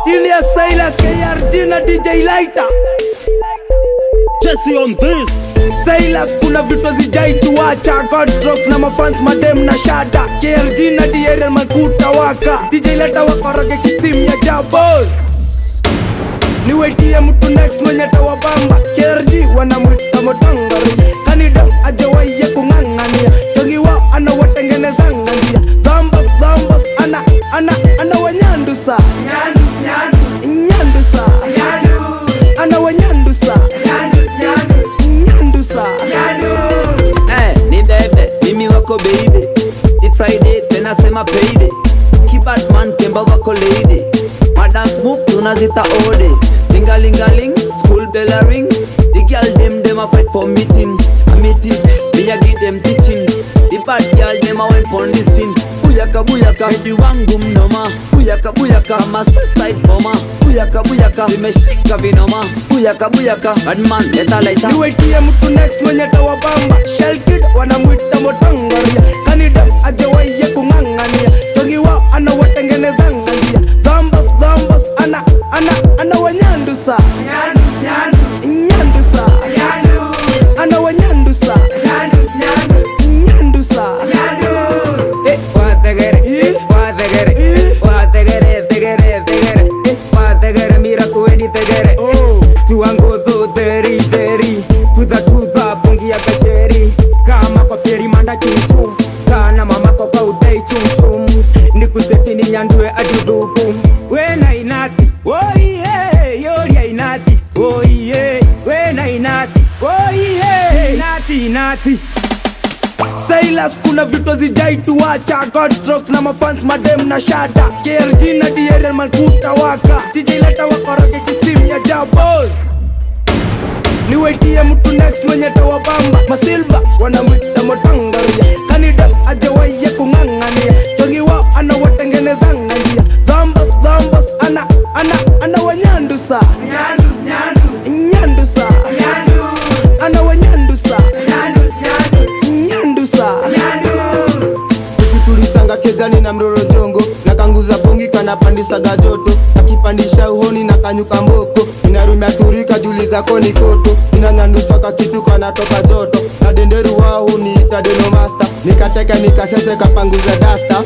Ilias Silas KRG na DJ Lighter Jesse on this Silas kuna vitu zijai tuacha Godstrok na mafans madem na shada KRG na DRL makuta waka DJ Lighter wakoroge kistim ya jabos niwetie mtu next mwenye tawabamba KRG wanamwita motangari kanida ajawaiye kung'ang'ania togiwa anawatengenezanga njia dhambas dhambas ana ana ana wanyandusa nyandusa ana wanyandusa nyandusa Eh, ni bebe mimi wako baby It's Friday tena sema payday Kibatman kemba wako lady Madance move tunazita ode Lingalingaling, school bell a ring The girl dem dem a fight for meeting A meeting, me a give them teaching The bad girl dem a went pon the scene Buyaka buyaka, hedi wangu mnoma Buyaka buyaka, ma suicide bomber Buyaka buyaka, vimeshika vinoma Buyaka buyaka, badman leta leta niwetie mtu next mwenye tawabamba shelkid wanamwita motangaria kanida ajawaiye kung'ang'ania togiwa anawatengenezanga njia dhambas dhambas ana ana ana wanyandusa nyandusa ana wanyandusa nyandusa Eh, wategere, Eh. wategere, Eh. wategere, tegere, tegere, eh, wategere, mira kuweni tegere. Oh. tuangozo teri teri tuza tuza bongi ya kasheri kama kwa peri manda chuchu kana mama kwa kwa udai chumchum nikuseti ni nyandue adudhuku wena inati oihe yoria inati oihe wena inati oihe inati inati Silas kuna vitu zijai tuacha Godstrok na mafans madem na shada KRG na DRL malkuta waka DJ leta wakoroge kistim ya jabos niwetie mtu next mwenye tawabamba masilva wanamwita motangaria kanida ajawaiye kung'ang'ania togiwa anawatengenezanga njia dhambas dhambas ana ana ana wanyandusa nyandusa ana wanyandusa nyandusa tulisanga kezani na mroro jongo na kanguza bongi kanapandisaga joto akipandisha uhoni na kanyuka mboko inarumia turika juli zako ni koto inanyandusaka kitu kanatoka joto na denderu wao huniita denomasta nikateka nikasese kapanguza dasta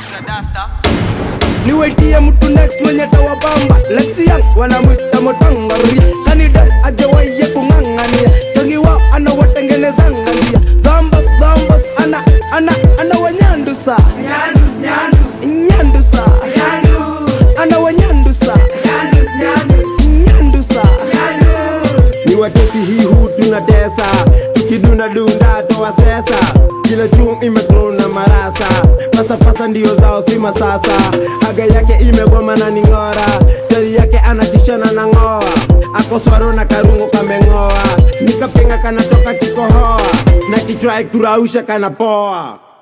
niwetie mtu next mwenye tawabamba lexian wanamwita motangari kanida ajawaiye kung'ang'ania togiwa anawatengenezanga njia dhambas dhambas ana ana ana wanyandusa nyandusa ana wanyandusa nyandusa ni watesi hii hu tunatesa tukidunda dunda toa sesa kila chum imeklona marasa pasapasa ndio zao si masasa haga yake imegoma na ning'ora chali yake anatishana na ng'oa akoswaro na karungo kameng'oa nikapenga kanatoka kikohoa na kichwa kurausha kanapoa